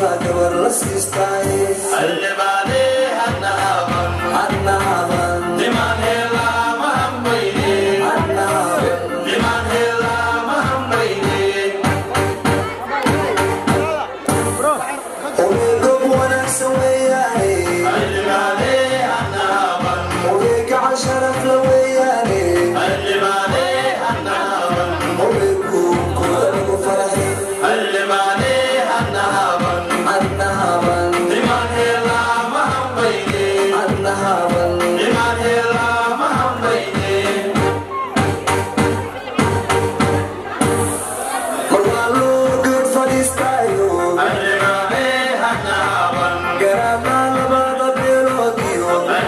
baa gabar la siistaaye annaaban annaaban ogeegob wanaagsan weeyaane ogeeg gacan sharaf la weeyaane ogeegu kuda lagu faraxay annaaban annaaban mar waa loo geed fadhiistaayo garaadhaa labada beeloodiyo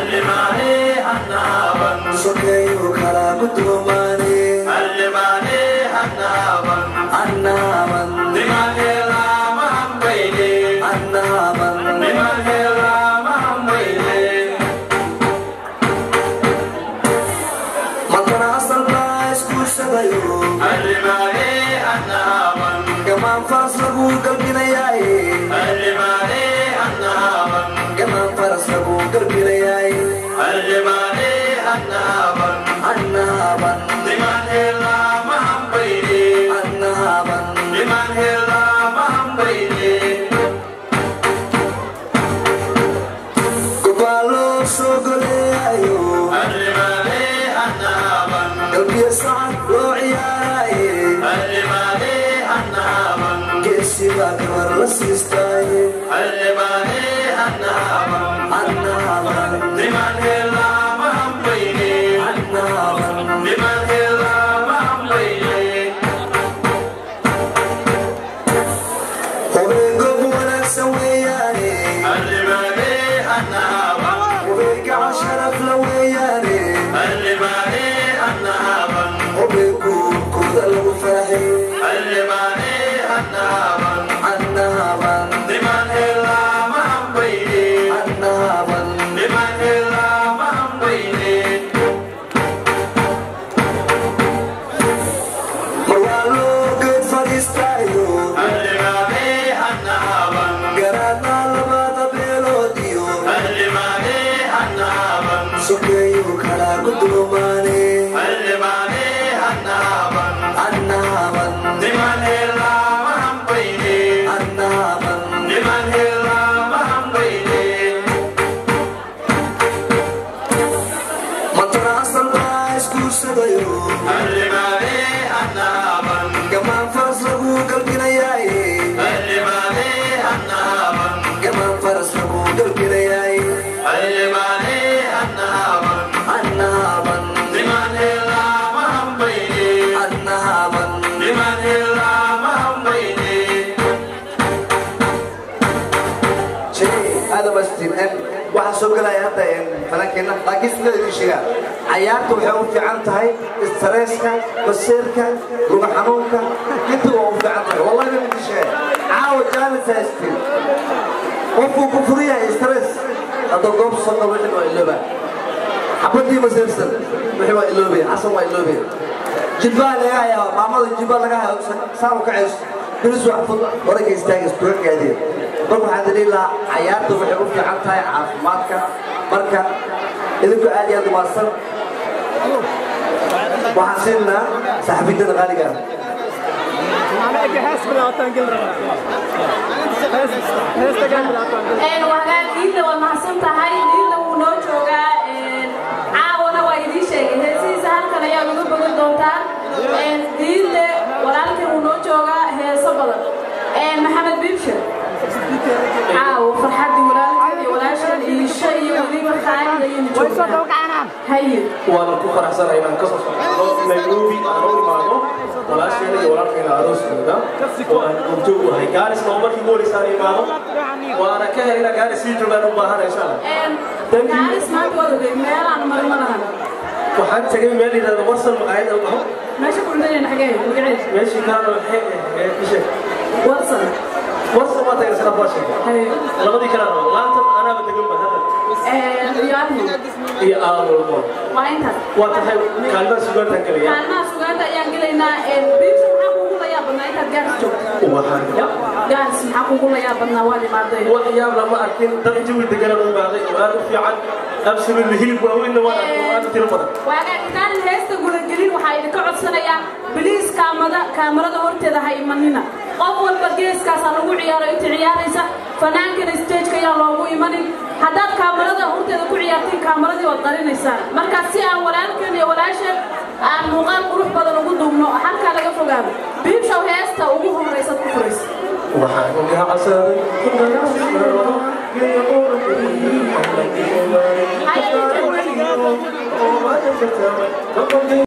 sokeeyu kalaa gudoomaane annaaban annaaban markana asal baa iskuursadayo gamaan faras lagu galbinayaaye gamaan faras lagu galbinayaaye annaaban annaaban gobaa loo soo goleeyayo galbiyo sacad loo ciyaaraaye geesi baa gabar la siistaaye annaaban annaaban hobeengob wanaagsan weeyaane hobeegaca sharaf la weeyaane hobeegu kuda lagu faraxay annaaban annaaban mar waa loo geed fadhiistaayo garaadhaa labada beeloodiyo sokeeyu kalaa gudoomaane annaaban annaaban mantana asal baa iskuursadayo gamaan faras lagu galbinayaaye gamaan faras lagu galbinayaaye annaaban annaaban هذا بس waxaa soo gelaya hadda falankeena laakiin sida idin sheegaa cayaarta waxay u fiican tahay istresska baseerka luga xanuunka inta waa u fiican tahay wallahi baan idin sheegay caawa jaalis haystin qofkuu ku furan yahay stress hadda goob soo galo wixii waa ilooba xabadii baseersan wixii waa iloobaya xasan waa iloobaya jilbaa laga hayaa maamada jilbaa laga hayaa saa u kacayso bilis wax fud oranka istaaga istuga gaadiya marka waxaan daliil lahaa cayaarta waxay u fiican tahay caafimaadka marka idinku aad iyo aad umaadsan waxaan siinaa saaxiibintana qaaliga ah wagaag diinta waa mahadsan tahay diinta wuu noo joogaa caawana waa idiin sheegay heesihiisa halkan ayaa uga bogan doontaan diinta walaalkan wuu noo joogaa heeso badan maxamed biibshir caawo farxaddii walaalkan iyo walaashan iisho iyo weliba khaalida iyo joogaan haye waana ku faraxsanahay inaan ka soo socdo nairobi aan u imaado walaasheena iyo walaalkeena arooskooda oo aan goobjoog u ahay gaarisna oo markii ugu horeysa aan imaado waana ka helina gaaris sii joogaan u baahan insha allah gaaris maanta waad ogey meelaan marin ma lahan waxaan tegay meel yidhahda warsan maqaayad al dhaho meesha ku cuntanayna xagee magaceed meeshii kaana waxay ahayd ishe warsan warsan waa tagay isla baa sheegay haye labadii kale rabo laantan anaaba degan ba hadda iyo ahmed iyo aalmo waa intaas waa tahay kaalmaha sugaantan gelaya kaalmaha sugaanta ayaan gelaynaa biibsa maxaa kuugu layaa badnaa intaad gaaris joogta waxaan ya gaaris maxaa kugu layaa badnaa waad imaaday wax yaab lama arkin dad jawi deganaan u imaaday oo aad u fiican absolutely hilib waaweynna waan arkay oo aad u tiro badan waagaa intaan heesta gudagelin waxaa idinka codsanayaa biliis kaamada kaamarada horteeda ha imanina qof walba geeskaasaa lagu ciyaaro inta ciyaaraysa fanaankana stageka ayaan loogu imanin haddaad kaamarada horteeda ku ciyaartiin kaamaradii waad qarinaysaan marka si aan walaalkeen iyo walaasheen aan muuqaal qurux badan ugu duubno halkaa laga fogaado biibshow heesta ugu horraysaad ku furaysa waxaan gacsaday Hayay,